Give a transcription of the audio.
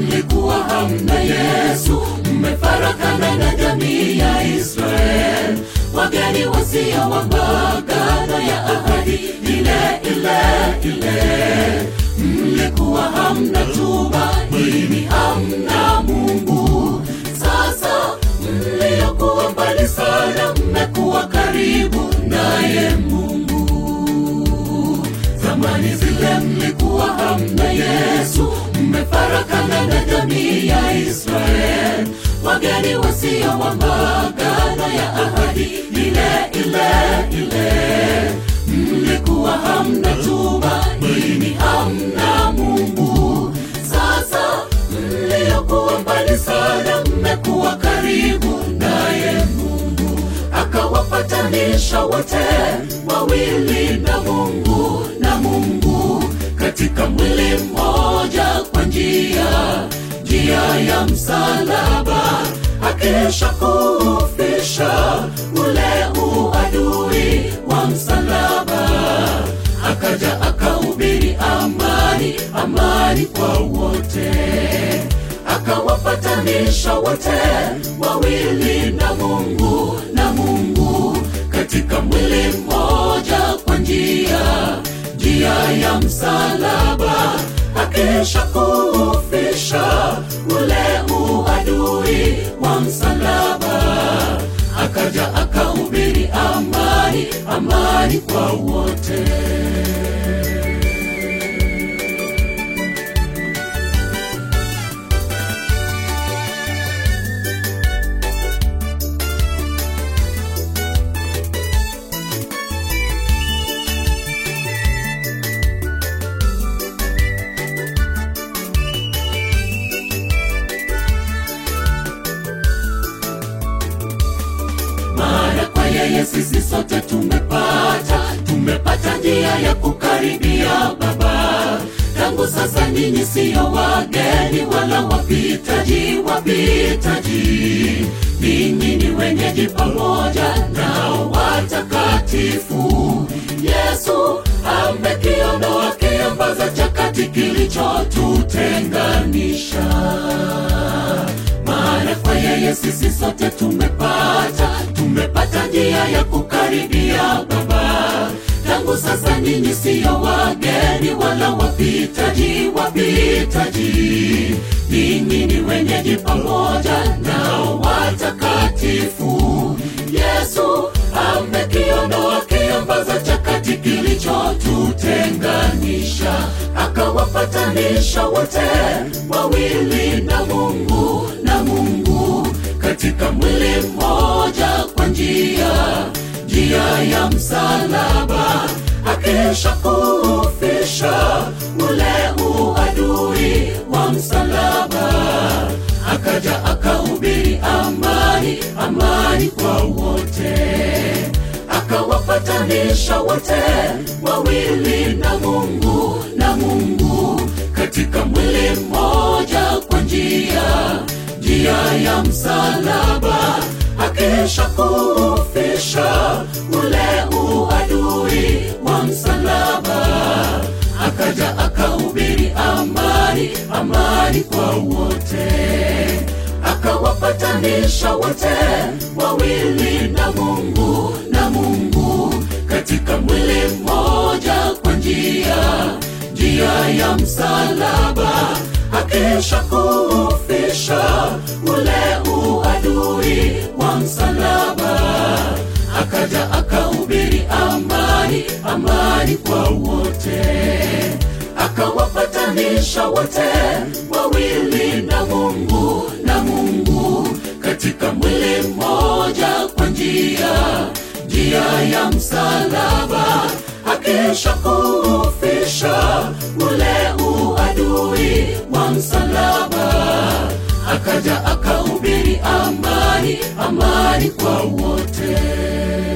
mlikuwa hamna Yesu, mmefarakana na jamii ya Israeli, wageni wasio wa maagano ya ahadi ile ile ile. Mlikuwa hamna tumaini, hamna Mungu. Sasa mliokuwa mbali sana, mmekuwa karibu naye Mungu. Zamani zile mlikuwa hamna Yesu, mmefarakana na jamii ya Israeli, wageni wasio wa maagano ya ahadi ile ile ile. Mlikuwa hamna tumaini, hamna Mungu. Sasa mliokuwa mbali sana, mmekuwa karibu naye Mungu, akawapatanisha wote wawili na Mungu na Mungu katika mwili mmoja kwa njia njia ya msalaba, akisha kufisha ule uadui wa msalaba, akaja akahubiri amani, amani kwa wote, akawapatanisha wote wawili na Mungu na Mungu katika mwili mmoja kwa njia njia ya msalaba, akisha kufisha ule uadui wa msalaba, akaja akahubiri amani, amani kwa wote. maana kwa yeye sisi sote tumepata tumepata njia ya kukaribia Baba. Tangu sasa ninyi siyo wageni wala wapitaji, wapitaji, ninyi ni wenyeji pamoja nao watakatifu. Yesu amekiondoa kiambaza cha kati kilichotutenganisha maana kwa yeye sisi sote tumepata tumepata njia ya kukaribia Baba. Tangu sasa ninyi siyo wageni wala wapitaji, wapitaji, ninyi ni wenyeji pamoja nao watakatifu. Yesu amekiondoa kiambaza cha kati kilichotutenganisha, akawapatanisha wote wawili na Mungu na Mungu katika mwili mmoja kwa njia njia ya msalaba, akisha kufisha ule uadui wa msalaba, akaja akahubiri amani, amani kwa wote, akawapatanisha wote wawili na Mungu na Mungu katika mwili mmoja kwa njia njia ya msalaba, akisha kufisha ule uadui wa msalaba, akaja akahubiri amani, amani kwa wote, akawapatanisha wote wawili na Mungu na Mungu katika mwili mmoja kwa njia njia ya msalaba, akisha kufisha ule uadui wa msalaba, akaja akahubiri amani, amani kwa wote, akawapatanisha wote wawili na Mungu na Mungu katika mwili mmoja kwa njia njia ya msalaba, akisha kufisha ule uadui wa msalaba, akaja akahubiri amani, amani kwa wote.